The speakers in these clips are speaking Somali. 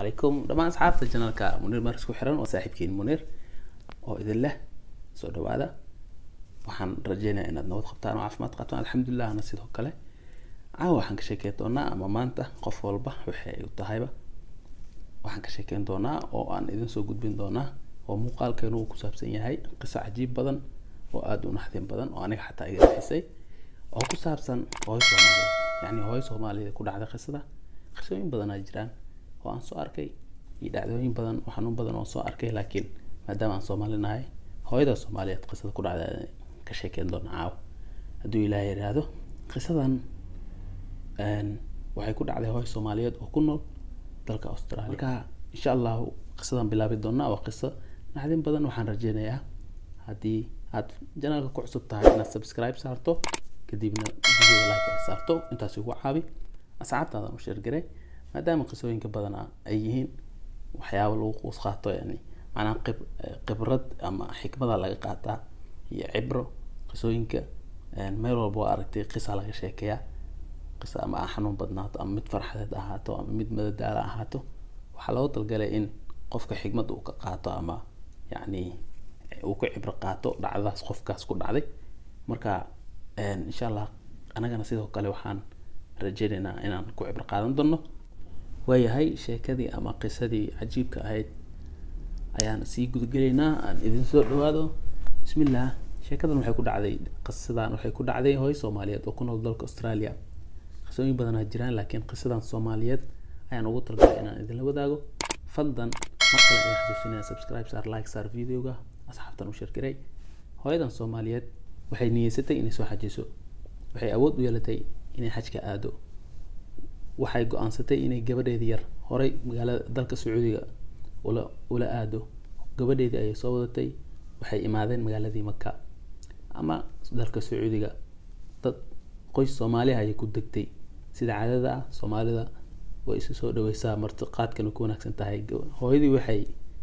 calaykum dhammaan asxaabta janalka muniir maris ku xiran oo saaxiibkiin muniir oo idin leh soo dhawaada waxaan rajeynayaa inaad nabad qabtaan oo caafimaad qabtaan alxamdulilah ana sidoo kale caawa waxaan ka sheekeyn doonaa ama maanta qof walba waxay u tahayba waxaan ka sheekeyn doonaa oo aan idin soo gudbin doonaa oo muuqaalkeenu uu ku saabsan yahay qiso cajiib badan oo aada u naxdin badan oo aniga xataa iga naxisay oo ku saabsan hooyo soomaaliyeed yacni hooyo soomaaliyeed ku dhacday qisada qisooyin badanaa jiraan oo aan soo arkay iyo dhacdooyin badan oo xanuun badan oo soo arkay laakiin maadaama aan soomaali nahay hooyada soomaaliyeed qisada ku dhacday ka sheekeyn doona caawa hadduu ilaahay yidhaahdo qisadan waxay ku dhacday hooyo soomaaliyeed oo ku nool dalka australia marka insha allahu qisadan bilaabi doonaa waa qiso naxdin badan waxaan rajeynayaa haddii aad janalka ku cusub tahay inaad subscribe saarto kadibna videoga like ay saarto intaas ugu caabi asxaabtaadan u sheergaray maadaama qisooyinka badanaa ay yihiin waxyaaba lagu quus qaato yani macnaha qib khibrad ama xikmada laga qaataa iyo cibro qisooyinka meel walba waa aragtay qisa laga sheekeeyaa qisa ama a xanuun badnaato ama mid farxadeed ahaato ama mid madadaala ahaato waxaa loogu talgalay in qofka xikmad uu ka qaato ama yacni uu ka cibro qaato dhacdadaas qofkaas ku dhacday marka insha allah anagana sidoo kale waxaan rajeynaynaa inaan ku cibro qaadan doono waayahay sheekadii ama qisadii cajiibka ahayd ayaan sii gudagelaynaa aan idin soo dhawaado bismillah sheekadan waxay ku dhacday qisadan waxay ku dhacday hooyo soomaaliyeed oo ku nool dalka australia qisooyin badanaa jiraan laakiin qisadan soomaaliyeed ayaan ugu talgalay inaan idinla wadaago fadlan mar kale ayaan xasuusinaya subscribe saar like saar videoga asxaabtan u shirkiray hooyadan soomaaliyeed waxay niyeysatay inay soo xajiso waxay awood u yeelatay inay xajka aado waxay go-aansatay inay gabadheedii yar horay magaalada dalka sacuudiga ula ula aado gabadheedii ayay soo wadatay waxay imaadeen magaaladii maka ama dalka sacuudiga dad qoys soomaaliha ayay ku degtay sida caadada ah soomaalida way isu soo dhaweysaa martiqaadkana ku wanaagsan tahay hooyadii waxay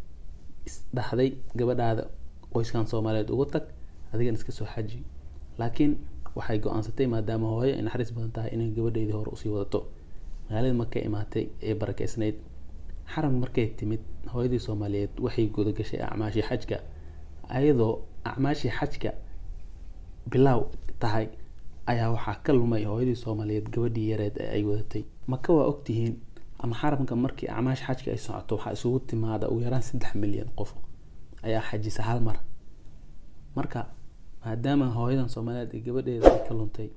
isdhaxday gabadhaada qoyskan soomaaliyeed uga tag adigan iska soo xaji laakiin waxay go-aansatay maadaama hooyo ay naxariis badan tahay inay gabadheedii hore usii wadato magaalada markay imaatay ee barakeysnayd xaram markay timid hooyadii soomaaliyeed waxay gudagashay acmaashii xajka ayadoo acmaashii xajka bilaaw tahay ayaa waxaa ka lumay hooyadii soomaaliyeed gabadhii yareed ee ay wadatay maka waa ogtihiin ama xaramka markii acmaash xajka ay socoto waxaa isugu timaada ugu yaraan saddex milyan qof ayaa xajisa hal mar marka maadaama hooyadan soomaaliyeed ee gabadheeda ay ka luntay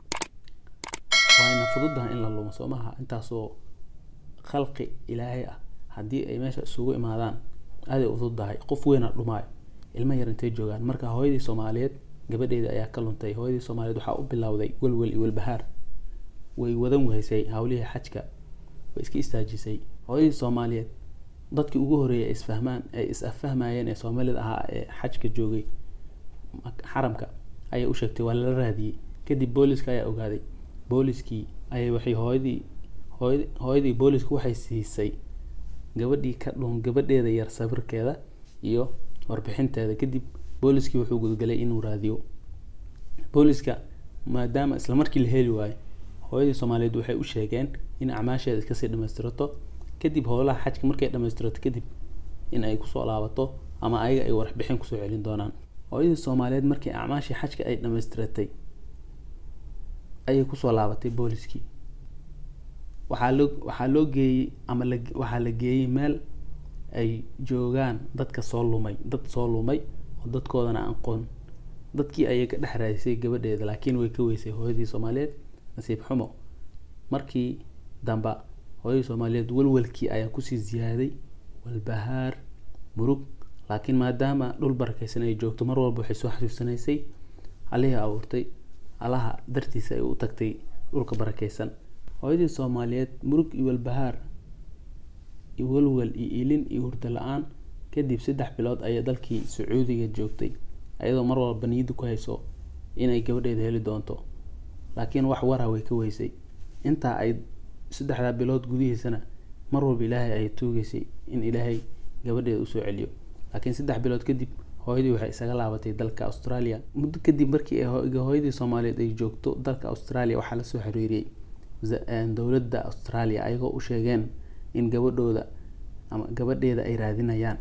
waayna fududaha in la lumo soo maha intaasoo khalqi ilaahay ah haddii ay meesha isugu imaadaan aaday u fududahay qof weyna dhumaayo ilmo yar intay joogaan marka hooyadii soomaaliyeed gabadheeda ayaa ka luntay hooyadii soomaaliyeed waxaa u bilowday welwel iyo welbahaar way wadan weysay hawlihii xajka way iska istaajisay hooyadii soomaaliyeed dadkii ugu horreeyay ay isfahmaan ay is affahmayeen ee soomaalida ahaa ee xajka joogay xaramka ayay u sheegtay waa lala raadiyey kadib booliska ayaa ogaaday booliskii ayay waxay hooyadii hooy hooyadii boolisku waxay siisay gabadhii ka dhun gabadheeda yar sawirkeeda iyo warbixinteeda kadib booliskii wuxuu gudgalay inuu raadiyo booliska maadaama isla markii la heli waayo hooyadii soomaaliyeed waxay u sheegeen in acmaasheeda iskasii dhamaystirato kadib howlaha xajka markay dhamaystirato kadib in ay kusoo laabato ama ayaga ay warbixin kusoo celin doonaan hooyadii soomaaliyeed markii acmaashii xajka ay dhamaystiratay ayay kusoo laabatay booliskii waxaa loo waxaa loo geeyey ama la waxaa la geeyey meel ay joogaan dadka soo lumay dad soo lumay oo dadkoodana aqoon dadkii ayay ka dhex raadisay gabadheeda laakiin way ka weysay hooyadii soomaaliyeed nasiib xumo markii damba hooyadii soomaaliyeed welwelkii ayaa kusii ziyaaday walbahaar murug laakiin maadaama dhul barakeysan ay joogto mar walba waxay soo xasuusanaysay allihii abuurtay allaha dartiisa ay u tagtay dhulka barakeysan hooyadii soomaaliyeed murug iyo walbahaar iyo welwel iyo ilin iyo hurdo la-aan kadib saddex bilood ayay dalkii sacuudiga joogtay ayadoo mar walba niyadda ku hayso inay gabadheeda heli doonto laakiin wax wara way ka weysay intaa ay saddexdaa bilood gudihiisana mar walba ilaahay ay tuugeysay in ilaahay gabadheeda usoo celiyo laakiin saddex bilood kadib hooyadii waxay isaga laabatay dalka australia muddo kadib markii hooyadii soomaaliyeed ay joogto dalka australia waxaa lasoo xiriiriyey dowladda australia ayagoo u sheegeen in gabadhooda ama gabadheeda ay raadinayaan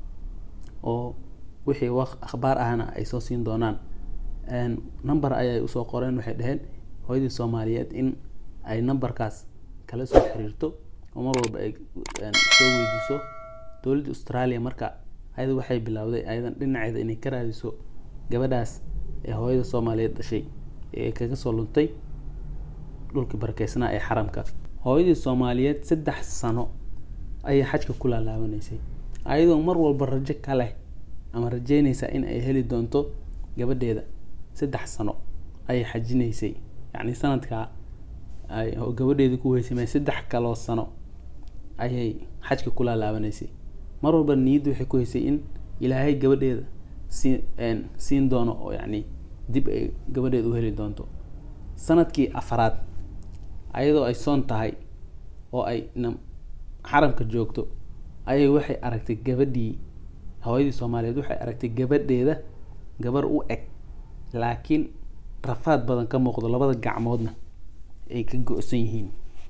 oo wixii waq akhbaar ahna ay soo siin doonaan number ayay usoo qoreen waxay dhaheen hooyadii soomaaliyeed in ay numberkaas kala soo xiriirto oo mar walba ay soo weydiiso dowladda australia marka ayada waxay bilowday ayadan dhinaceeda inay ka raadiso gabadhaas ee hooyada soomaaliyeed dhashay ee kaga soo luntay dhulkii barakeysnaa ee xaramka hooyadii soomaaliyeed saddex sano ayay xajka ku laalaabanaysay ayadoo mar walba rajo ka leh ama rajeynaysa in ay heli doonto gabadheeda saddex sano ayay xajinaysay yacni sanadkaa ay gabadheedii ku weysamay saddex kaloo sano ayay xajka ku laalaabanaysay mar walba niyadda waxay ku haysay in ilaahay gabadheeda sii siin doono oo yacni dib ay gabadheeda u heli doonto sanadkii afaraad ayadoo ay soon tahay oo ay xaramka joogto ayay waxay aragtay gabadhii hooyadii soomaaliyeed waxay aragtay gabadheeda gabar u eg laakiin rafaad badan ka muuqdo labada gacmoodna ay ka go-san yihiin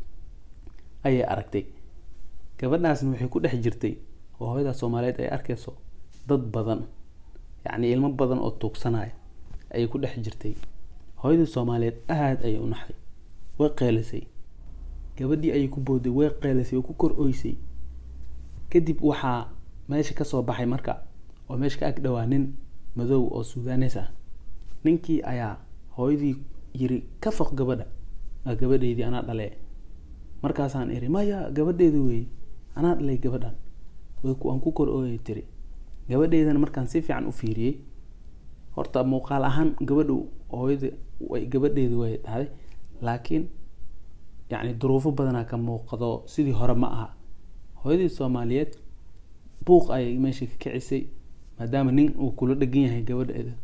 ayay aragtay gabadhaasna waxay ku dhex jirtay oo hooyada soomaaliyeed ay arkayso dad badan yacni ilmo badan oo tuugsanaya ayay ku dhex jirtay hooyadii soomaaliyeed aada ayay u naxday way qeylisay gabadhii ayay ku booday way qeylisay oo ku kor oysay kadib waxaa meesha kasoo baxay marka oo meesha ka ag dhowaa nin madow oo suudanes ah ninkii ayaa hooyadii yiri ka foq gabadha waa gabadheydii anaa dhalee markaasaan iri maya gabadheedi weeye anaa dhalay gabadhan waan ku kor ooyay tiri gabadheydana markaan si fiican u fiiriyey horta muuqaal ahaan gabadhu hooyada way gabadheedi way dhahday laakiin yacni duruufo badanaa ka muuqdo sidii hore ma aha hooyadii soomaaliyeed buuq ayay meesha ka kicisay maadaama nin uu kula dhegan yahay gabadheeda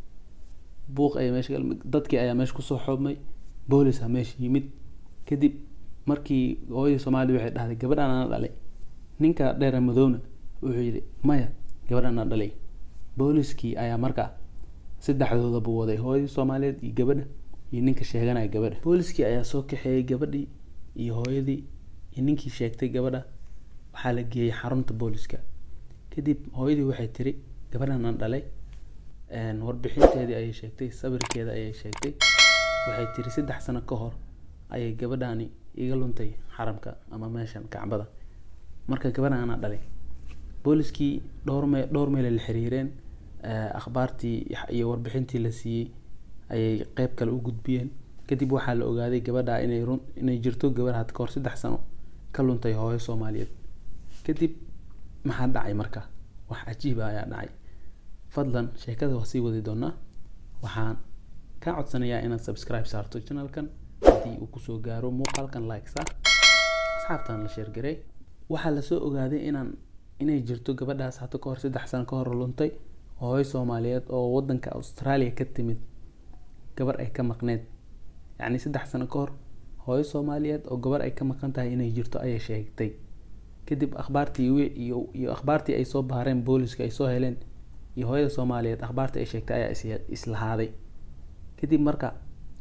buuq ayay meesha dadkii ayaa meesha kusoo xoobmay boolisaa meesha yimid kadib markii hooyadii soomaaliyed waxay dhahday gabadhan ana dhalay ninka dheera madowna wuxuu yidhi maya gabadhan ana dhalay booliskii ayaa marka saddexdoodaba waday hooyadii soomaaliyeed iyo gabadha iyo ninka sheeganaya gabadha booliskii ayaa soo kaxeeyey gabadhii iyo hooyadii iyo ninkii sheegtay gabadha waxaa la geeyey xarunta booliska kadib hooyadii waxay tiri gabadhan aan dhalay warbixinteedii ayay sheegtay sawirkeeda ayay sheegtay waxay tiri saddex sano ka hor ayay gabadhaani iga luntay xaramka ama meeshan kacbada marka gabadhan anaa dhalay booliskii dhowr me dhowr meelay la xiriireen akhbaartii iyo warbixintii la siiyey ayay qeyb kale u gudbiyeen kadib waxaa la ogaaday gabadha inay run inay jirto gabadh had kahor saddex sano ka luntay hooyo soomaaliyeed kadib maxaa dhacay marka wax cajiiba ayaa dhacay fadlan sheekada waa sii wadi doonaa waxaan kaa codsanayaa inaad subscribe saarto channelkan haddii uu kusoo gaaro muuqaalkan like sa asxaabtan la sheergarey waxaa lasoo ogaaday inaan inay jirto gabadhaas hata kahor saddex sano ka hor luntay hooyo soomaaliyeed oo wadanka australia ka timid gabar ay ka maqneed yacni saddex sano ka hor hooyo soomaaliyeed oo gabar ay ka maqan tahay inay jirto ayay sheegtay kadib akhbaartii iyo iyo akhbaartii ay soo baareen booliska ay soo heleen iyo hooyada soomaaliyeed akhbaartii ay sheegtay ayaa is islahaaday kadib marka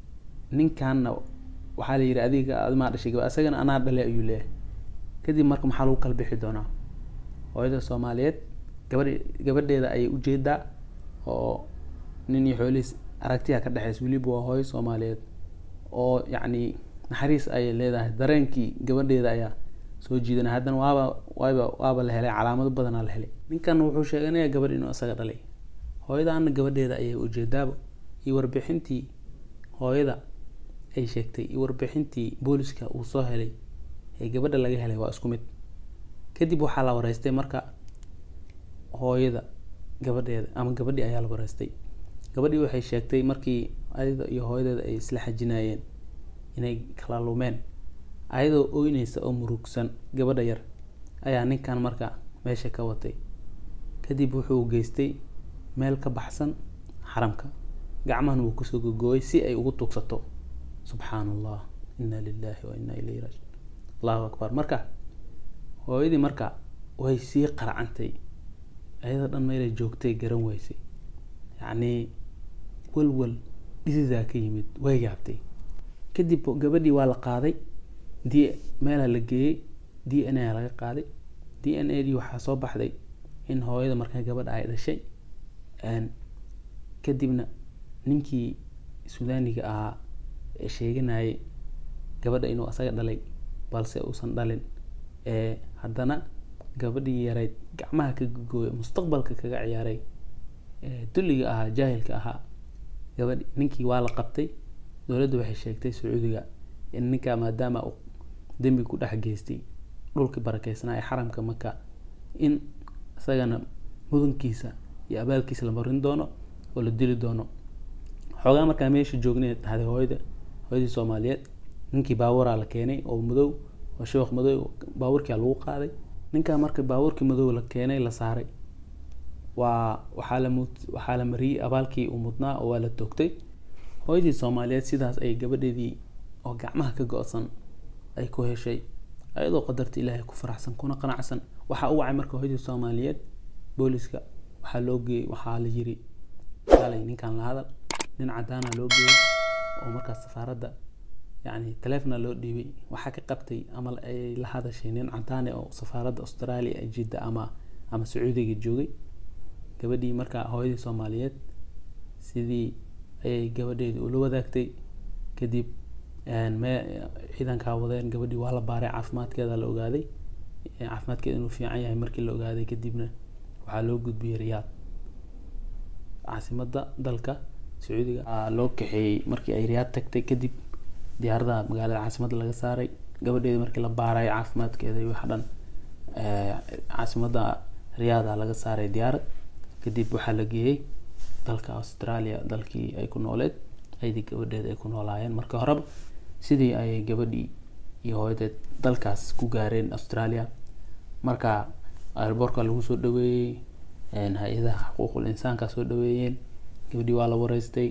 ninkanna waxaa la yidhi adiga adimaa dhashay gaba isagana anaa dhale ayuu leeyahay kadib marka maxaa lagu kala bixi doonaa hooyada soomaaliyeed gabadh gabadheeda ayay ujeedaa oo nin iyo xoolihiis aragtiya ka dhexeysa weliba waa hooyo soomaaliyeed oo yacni naxariis ayay leedahay dareenkii gabadheeda ayaa soo jiidanay haddana waaba waaba waaba la helay calaamado badanaa la helay ninkan wuxuu sheeganaya gabadh inuu isaga dhalay hooyadaana gabadheeda ayay ujeedaaba iyo warbixintii hooyada ay sheegtay iyo warbixintii booliska uu soo helay ee gabadha laga helay waa isku mid kadib waxaa la wareystay marka hooyada gabadheeda ama gabadhii ayaa la wareystay gabadhii waxay sheegtay markii ayada iyo hooyadeeda ay isla xajinayeen inay kala lumeen ayadoo oyneysa oo murugsan gabadha yar ayaa ninkan marka meesha ka watay kadib wuxuu geystay meel ka baxsan xaramka gacmahan wuu kusoo gogooyay si ay ugu tugsato subxaan allah inna lilahi wa inna ilayhi raajiun allahu akbar marka hooyadii marka way sii qaracantay ayada dhan meelay joogtay garan weysay yacnii walwal dhisidaa ka yimid way yaabtay kadib gabadhii waa la qaaday d meelaa la geeyey d n a laga qaaday d d n a dii waxaa soo baxday in hooyada markaa gabadha ay dhashay kadibna ninkii suudaniga ahaa ee sheeganayay gabadha inuu asaga dhalay balse uusan dhalin ee haddana gabadhii yarayd gacmaha ka gogooya mustaqbalka kaga ciyaaray dulliga ahaa jaahilka ahaa gabadh ninkii waa la qabtay dowladda waxay sheegtay sacuudiga in ninkaa maadaama uu dembi ku dhex geystay dhulkii barakeysnaa ee xaramka maka in isagana mudankiisa iyo abaalkiisa la marin doono oo la dili doono xoogaa markaa meesha joognay dhahday hooyada hooyadii soomaaliyeed ninkii baaburaa la keenay oo madow oo sheekh madow baabuurkia lagu qaaday ninkaa marka baabuurkii madow la keenay la saaray waa waxaa la mud waxaa la mariyey abaalkii uu mudnaa oo waa la toogtay hooyadii soomaaliyeed sidaas ay gabadheedii oo gacmaha ka go-san ay ku heshay ayadoo qadarta ilaahay ku faraxsan kuna qanacsan waxaa u wacay marka hooyadii soomaaliyeed booliska waxaa loo geeyey waxaa la yiri kaalay ninkan la hadal nin cadaana loo geeyey oo markaas safaaradda yacni taleefona loo dhiibay waxaa ka qabtay ama ay la hadashay nin cadaane oo safaaradda australia ee jidda ama ama sacuudiga joogay gabadhii markaa hooyadii soomaaliyeed sidii ayay gabadheedii ula wadaagtay kadib me ciidankaa wadeen gabadhii waa la baaray caafimaadkeeda la ogaaday caafimaadkeeda inuu fiican yahay markii la ogaaday kadibna waxaa loo gudbiyey riyaad caasimadda dalka sacuudiga loo kaxeeyey markii ay riyaad tagtay kadib diyaarada magaalada caasimadda laga saaray gabadheedii markii la baarayo caafimaadkeeda iyo wax dhan caasimadda riyaada laga saaray diyaarad kadib waxaa la geeyey dalka australia dalkii ay ku nooleed aydii gabadheed ay ku noolaayeen marka horeba sidii ayay gabadhii iyo hooyadeed dalkaas ku gaareen australia marka airboortka lagu soo dhaweeyey hay-adaha xuquuqul insaanka soo dhaweeyeen gabadhii waa la wareystay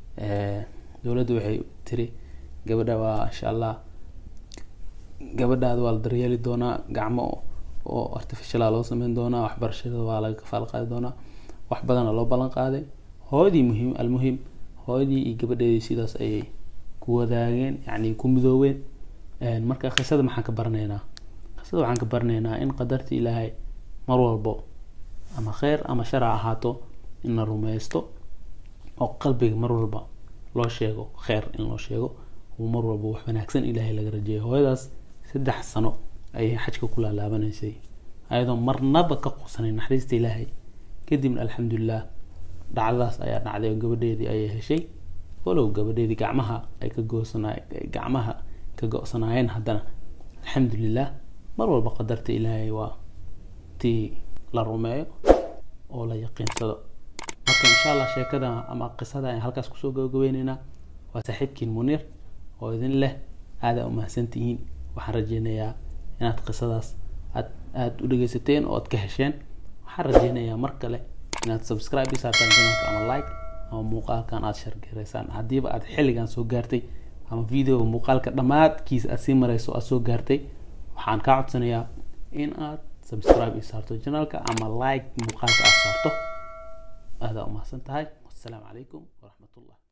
dowladda waxay tiri gabadha waa insha allah gabadhaada waa la daryeeli doonaa gacmo oo artificiala loo sameyn doonaa waxbarashada waa laga kafaal qaadi doonaa wax badana loo ballan qaaday hooyadii muhiim almuhim hooyadii iyo gabadheedii sidaas ayay ku wadaageen yacni ku midooween marka qisada maxaan ka baranaynaa qisada waxaan ka baranaynaa in qadarta ilaahay mar walbo ama kheyr ama shar ha ahaato in la rumeysto oo qalbiga mar walba loo sheego kheyr in loo sheego uu mar walba wax wanaagsan ilaahay laga rajeeyo hooyadaas saddex sano ayay xajka ku laalaabanaysay ayadoo marnaba ka qusanay naxariista ilaahay kadibna alxamdulilah dhacdadaas ayaa dhacday oo gabadheedii ayay heshay walow gabadheedii gacmaha ay ka goosana gacmaha ka go-sanaayeen haddana alxamdulilah mar walba qadarta ilaahay waa tii la rumeeyo oo la yaqiinsado marka insha allah sheekada ama qisada ayaan halkaas kusoo gabagabeyneynaa waa saaxiibkiin muniir oo idin leh aadaa umahadsantihiin waxaan rajeynayaa inaad qisadaas aad aada u dhegeysateen oo aad ka hesheen waxaan rajeynayaa mar kale inaad subscribe isaartaan janalka ama like ama muuqaalkan aada shargaraysaan haddiiba aad xilligan soo gaartay ama videoga muuqaalka dhammaadkiisa aad sii marayso aad soo gaartay waxaan kaa codsanayaa in aad subscribe ii saarto janalka ama like muuqaalka aad saarto aadaa umahadsan tahay wassalaamu calaykum waraxmatullah